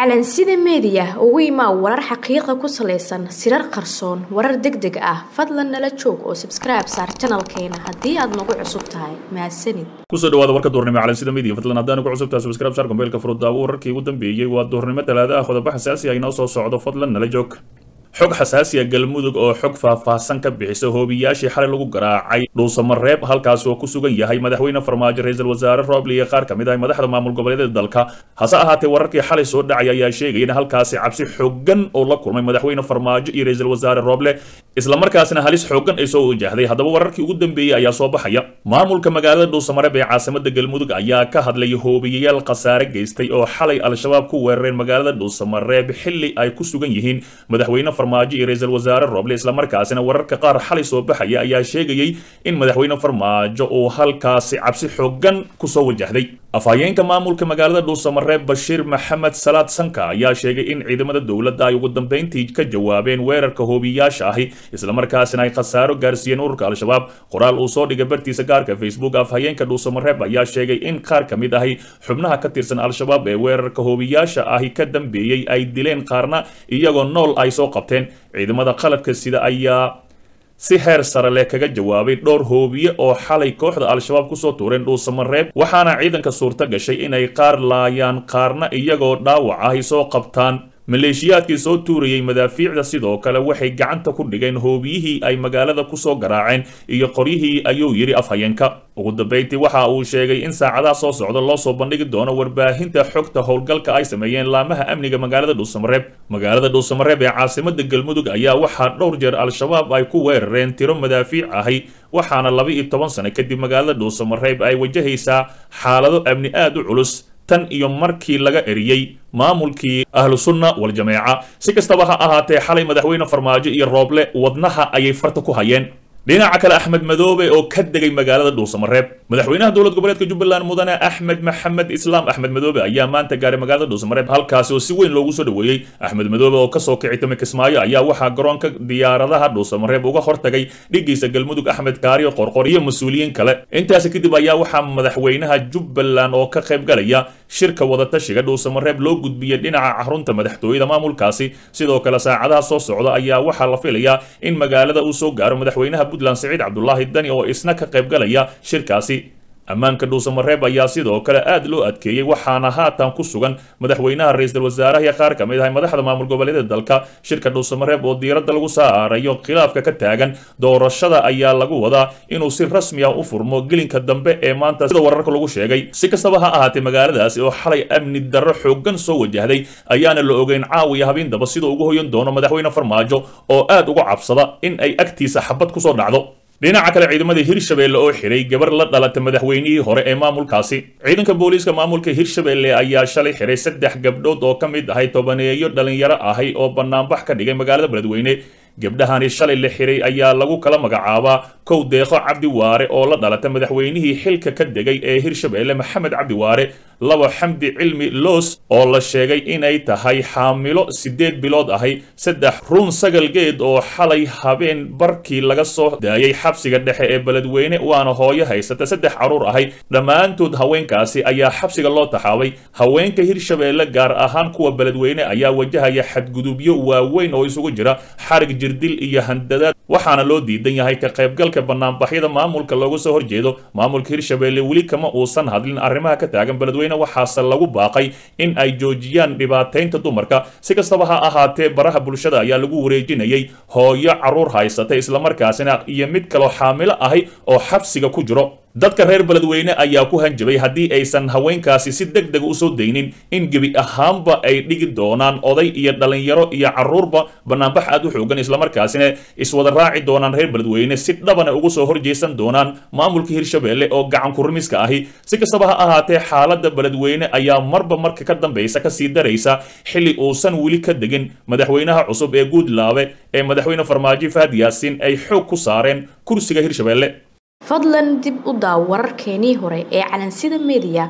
calansida meediya ugu imaa warar xaqiiqa ku salaysan sirar qarsoon warar deg deg ah fadlan nala joog oo sabskribe saar janalkeena haddii aad nagu cusub tahay mahadsanid kusoo dhawaada warka duurnimo calansida media fadlan haddaan ugu cusubtahay subscribe saar kombeelka furudaawo wararkii ugu dambeeyey waa duurnimo talaada ah qodobo xasaasi ah inoo soo socdo fadlan nala joog xog xasaasiya galmudug oo xog faahfaahsan ka bixisa hoobiyaashii xalay lagu garaacay dhuusamareeb halkaas oo ku sugan yahay madaxweyne farmaajo ra-iisul wasaare rooble iyo qaar ka mid ah madaxda maamul goboleedyada dalka hase ahaatee wararkii xalay soo dhacay ayaa sheegaya in halkaasi cabsi xooggan oo la kulmay madaxweyne farmaajo iyo ra-iisul wasaare rooble islamarkaasna halis xooggan ay soo wajahday haddaba wararkii ugu dambeeyey ayaa soo baxaya maamulka magaalada dhuusamareeb ee caasimada galmudug ayaa ka hadlay hoobiyayaal khasaare geystay oo xalay al-shabaab ku weerareen magaalada dhuusamareeb xilli ay ku sugan yihiin madaxweyne farmaajo iyo ra-iisul wasaare rooble islamarkaasina wararka qaar xalay soo baxaya ayaa sheegayay in madaxweyne farmaajo uu halkaasi cabsi xooggan kusoo wajahday afhayeenka maamulka magaalada dhuusamareeb bashiir maxamed salaad sanka ayaa sheegay in ciidamada dowladda ay ugu dambeyntii ka jawaabeen weerarka hoobiyaasha ahi islamarkaasina ay khasaaro gaarsiiyeen ururka al-shabaab qoraal uu soo dhigay bartiisa gaarka facebook afhayeenka dhuusamareeb ayaa sheegay in qaar ka mid ahi xubnaha ka tirsan al-shabaab ee weerarka hoobiyaasha ahi ka dambeeyey ay dileen qaarna iyagoo nool ay soo qabteen ciidamada qalabka sida ayaa si heer sare leh kaga jawaabay dhowr hoobiye oo xalay kooxda al-shabaab kusoo tuureen dhuusamareeb waxaana ciidanka suurto gashay inay qaar laayaan qaarna iyagoo dhaawac ahi soo qabtaan maleeshiyaadkii soo tuurayey madaafiicda sidoo kale waxay gacanta ku dhigeen hoobiyihii ay magaalada kusoo garaaceen iyo qoryihii ayuu yidhi afhayeenka ugu dambeyntii waxa uu sheegay in saacadaha soo socda loo soo bandhigi doono warbaahinta xogta howlgalka ay sameeyeen laamaha amniga magaalada dhuusamareeb magaalada dhuusamareeb ee caasimada galmudug ayaa waxaa dhowr jeer al-shabaab ay ku weerareen tiro madaafiic ahi waxaana laba iyo toban sano kadib magaalada dhuusamareeb ay wajahaysaa xaalado amni aada u culus tan iyo markii laga eriyey maamulkii ahlu sunna wal-jameeca si kastaba ha ahaatee xalay madaxweyne farmaajo iyo rooble wadnaha ayay farta ku hayeen dhinaca kale axmed madoobe oo ka degay magaalada dhuusamareeb madaxweynaha dowlad goboleedka jubbaland mudane axmed maxamed islaam axmed madoobe ayaa maanta gaaray magaalada dhuusamareeb halkaasi oo si weyn loogu soo dhoweeyey axmed madoobe oo kasoo kici timi kismaayo ayaa waxaa garoonka diyaaradaha dhuusamareeb uga hortagay dhigiisa galmudug axmed kaariyo qorqor iyo mas-uuliyiin kale intaasi kadib ayaa waxaa madaxweynaha jubbaland oo ka qayb galaya shirka wadatashiga dhuusamareeb loo gudbiyey dhinaca xarunta madaxtooyada maamulkaasi sidoo kale saacadaha soo socda ayaa waxaa la filayaa in magaalada uu soo gaaro madaxweynaha puntland siciid cabdulaahi dani oo isna ka qayb galaya shirkaasi ammaanka dhuusamareeb ayaa sidoo kale aad loo adkeeyey waxaana haatan ku sugan madaxweynaha ra-iisul wasaaraha iyo qaar ka mid ah madaxda maamul goboleedyada dalka shirka dhuusamareeb oo diiradda lagu saarayo khilaafka ka taagan doorashada ayaa lagu wadaa inuu si rasmi ah u furmo gelinka dambe ee maanta sida wararka lagu sheegay si kastaba ha ahaatee magaaladaasi oo xalay amni darro xooggan soo wajahday ayaana la ogeyn caawiya habeendaba siduu ugu hoyan doono madaxweyne farmaajo oo aad uga cabsada in ay agtiisa xabad kusoo dhacdo dhinaca kale ciidamada hirshabeelle oo xiray gabar la dhalata madaxweynihii hore ee maamulkaasi ciidanka booliiska maamulka hirshabeelle ayaa shalay xiray saddex gabdhood oo ka mid ahay tobaneeyo dhalinyaro ahay oo banaanbax ka dhigay magaalada beledweyne gabdhahani shalay la xiray ayaa lagu kala magacaabaa kow deeqo cabdi waare oo la dhalata madaxweynihii xilka ka degay ee hirshabeelle maxamed cabdi waare labo xamdi cilmi loos oo la sheegay inay tahay xaamilo siddeed bilood ahay saddex ruun sagal geed oo xalay habeen barkii laga soo daayay xabsiga dhexe ee beledweyne waana hooyo haysata saddex carruur ahay dhammaantood haweenkaasi ayaa xabsiga loo taxaabay haweenka hirshabeelle gaar ahaan kuwa beledweyne ayaa wajahaya xadgudubyo waaweyn oo isugu jira xarig jirdil iyo handadaad waxaana loo diidan yahay ka qaybgalka banaanbaxyada maamulka looga soo horjeedo maamulka hirshabeelle weli kama uusan hadlin arrimaha ka taagan beledweyne waxaase lagu baaqay in ay joojiyaan dhibaataynta dumarka si kastaba ha ahaatee baraha bulshada ayaa lagu wareejinayay hooyo carruur haysata islamarkaasina iyo mid kaloo xaamilo ahi oo xabsiga ku jiro dadka reer beledweyne ayaa ku hanjabay haddii aysan haweenkaasi si deg dega usoo daynin in gebi ahaanba ay dhigi doonaan oday iyo dhalinyaro iyo carruurba banaanbax aad u xoogan islamarkaasina iswada raaci doonaan reer beledweyne si dhabana ugu soo horjeesan doonaan maamulka hirshabeelle oo gacan kurimiska ahi si kastaba ha ahaatee xaaladda beledweyne ayaa marba marka ka dambaysa kasii daraysa xilli uusan weli ka degin madaxweynaha cusub ee guudlaabe ee madaxweyne farmaajo fahad yaasiin ay xoog ku saareen kursiga hirshabeelle fadlan dib u daaw wararkeenii hore ee calansida meediya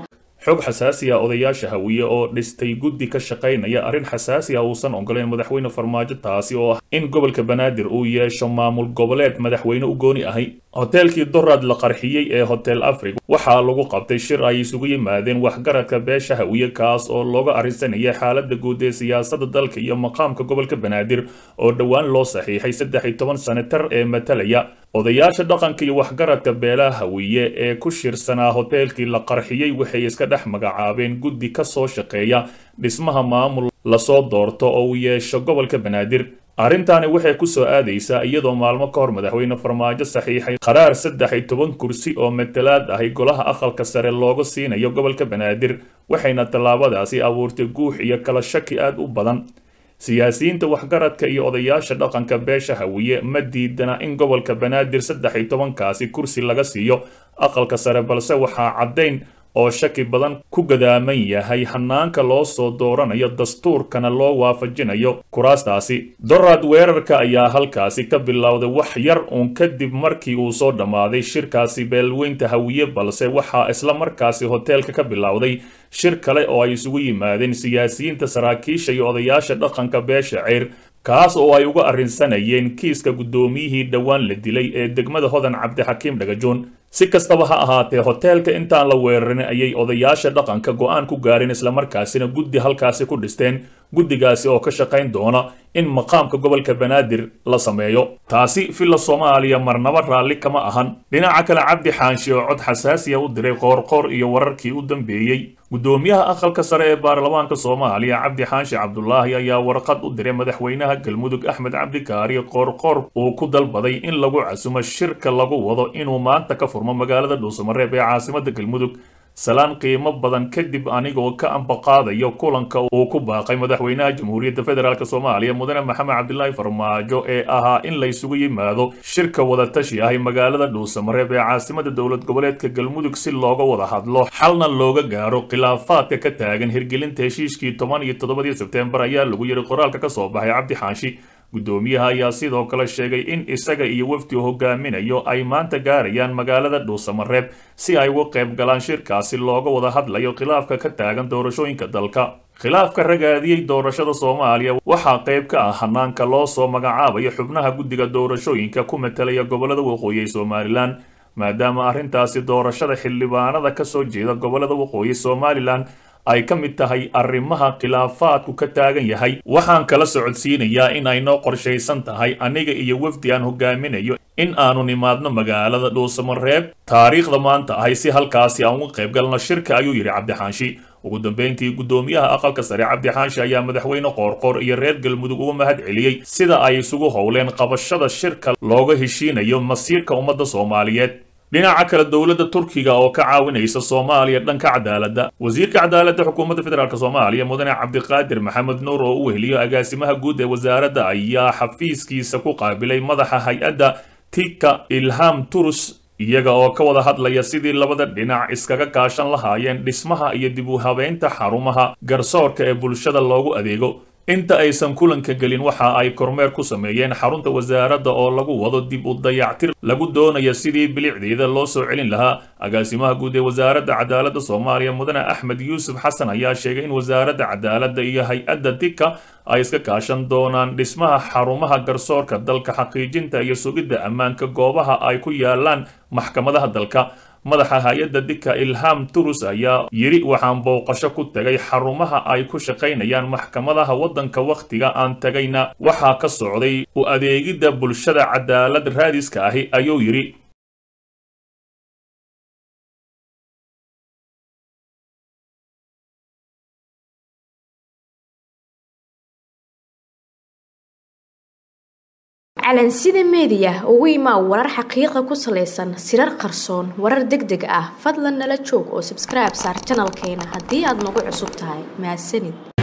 xog xasaasi ah odayaasha hawiye oo dhistay guddi ka shaqaynaya arrin xasaasi ah uusan ogoleyn madaxweyne farmaajo taasi oo ah in gobolka banaadir uu yeesho maamul goboleed madaxweyne u gooni ahay hoteelkii dorad la qarxiyey ee hotel africa waxaa lagu qabtay shir ay isugu yimaadeen waxgaradka beesha hawiye kaas oo looga arrinsanaya xaalada guud ee siyaasada dalka iyo maqaamka gobolka banaadir oo dhowaan loo saxiixay saddex iyo toban senatar ee matalaya odayaasha dhaqanka iyo waxgaradka beelaha hawiye ee ku shirsanaa hoteelkii la qarxiyey waxay iska dhex magacaabeen guddi ka soo shaqeeya dhismaha maamul lasoo doorto oo uu yeesho gobolka banaadir arrintaani waxay ku soo aadaysaa iyadoo maalmo ka hor madaxweyne farmaajo saxiixay qaraar saddex iyo toban kursi oo matalaad ahay golaha aqalka sare looga siinayo gobolka banaadir waxayna tallaabadaasi abuurtay guux iyo kala shaki aad u badan siyaasiyiinta waxgaradka iyo odayaasha dhaqanka beesha hawiye ma diidana in gobolka banaadir saddex iyo tobankaasi kursi laga siiyo aqalka sare balse waxaa caddayn oo shaki badan ku gadaaman yahay hanaanka loo soo dooranayo dastuurkana loo waafajinayo kuraastaasi dorad weerarka ayaa halkaasi ka bilowday wax yar uun kadib markii uu soo dhammaaday shirkaasi beelweynta hawiye balse waxaa isla markaasi hoteelka ka bilowday shir kale oo ay isugu yimaadeen siyaasiyiinta saraakiisha iyo odayaasha dhaqanka beesha ceyr kaas oo ay uga arrinsanayeen kiiska guddoomiyihii dhowaan la dilay ee degmada hodan cabdixakiim dhagajoon si kastaba ha ahaatee hoteelka intaan la weerarin ayay odayaasha dhaqanka go'aan ku gaareen islamarkaasina guddi halkaasi ku dhisteen guddigaasi oo ka shaqayn doona in maqaamka gobolka banaadir la sameeyo taasi villa soomaaliya marnaba raalli kama ahan dhinaca kale cabdi xaanshi oo cod xasaasiya u diray qoorqoor iyo wararkii u dambeeyey guddoomiyaha aqalka sare ee baarlamaanka soomaaliya cabdi xaanshi cabdulaahi ayaa warqad u diray madaxweynaha galmudug axmed cabdikaari qoorqoor uu ku dalbaday in lagu casumo shirka lagu wado inuu maanta ka furmo magaalada dhuusamareeb ee caasimada galmudug salaan qiimo badan kadib anigoo ka ambaqaadayo kulanka uu ku baaqay madaxweynaha jamhuuriyadda federaalk soomaaliya mudane maxamed cabdilaahi farmaajo ee ahaa in laysugu yimaado shirka wadatashi ahi magaalada dhuusamareeb ee caasimada dowlad goboleedka galmudug si looga wada hadlo xalna looga gaaro khilaafaadka ka taagan hirgelinta heshiiskii toban iyo toddobadii sebteembar ayaa lagu yiri qoraalka ka soo baxay cabdi xaanshi guddoomiyaha ayaa sidoo kale sheegay in isaga iyo wafdi hogaaminayo ay maanta gaarayaan magaalada dhuusamareeb si ay uga qayb galaan shirkaasi looga wada hadlayo khilaafka ka taagan doorashooyinka dalka khilaafka ragaadiyey doorashada soomaaliya waxaa qayb ka ah hanaanka loo soo magacaabayo xubnaha guddiga doorashooyinka ku matalaya gobolada waqooyi ee somalilan maadaama arrintaasi doorashada xildhibaanada ka soo jeeda gobolada waqooyi somalilan ay ka mid tahay arrimaha khilaafaadku ka taagan yahay waxaan kala socodsiinayaa in ay noo qorshaysan tahay aniga iyo wafdi aan hogaaminayo in aanu nimaadno magaalada dhuusamareeb taariikhda maanta ahay si halkaasi aan uga qayb galno shirka ayuu yidhi cabdixaanshi ugu dambeyntii guddoomiyaha aqalka sare cabdixaanshi ayaa madaxweyne qoorqoor iyo reer galmudug uga mahad celiyey sida ay isugu howleen qabashada shirka looga heshiinayo masiirka ummadda soomaaliyeed dhinaca kale dowladda turkiga oo ka caawinaysa soomaaliya dhanka cadaaladda wasiirka cadaaladda xukuumadda federaalk soomaaliya mudane cabdiqaadir maxamed nuur oo u weheliyo agaasimaha guud ee wasaaradda ayaa xafiiskiisa ku qaabilay madaxa hay-adda tika ilham turus iyaga oo ka wada hadlaya sidii labada dhinac iskaga kaashan lahaayeen dhismaha iyo dib u habeynta xarumaha garsoorka ee bulshada loogu adeego inta aysan kulanka gelin waxa ay kormeer ku sameeyeen xarunta wasaaradda oo lagu wado dib u dayactir lagu doonaya sidii bilicdeeda loo soo celin lahaa agaasimaha guud ee wasaaradda cadaaladda soomaaliya mudane axmed yuusuf xasan ayaa sheegay in wasaaradda cadaaladda iyo hay-adda dika ay iska kaashan doonaan dhismaha xarumaha garsoorka dalka xaqiijinta iyo sugidda ammaanka goobaha ay ku yaalaan maxkamadaha dalka madaxa hay-adda dika ilham turus ayaa yidhi waxaan booqasho ku tegay xarumaha ay ku shaqaynayaan maxkamadaha waddanka wakhtiga aan tagayna waxaa ka socday u adeegidda bulshada cadaalad raadiska ahi ayuu yidhi calansida meediya ugu imaa warar xaqiiqa ku salaysan sirar qarsoon warar deg deg ah fadlan nala joog oo sabskribe saar janalkeena haddii aad nagu cusub tahay mahadsanid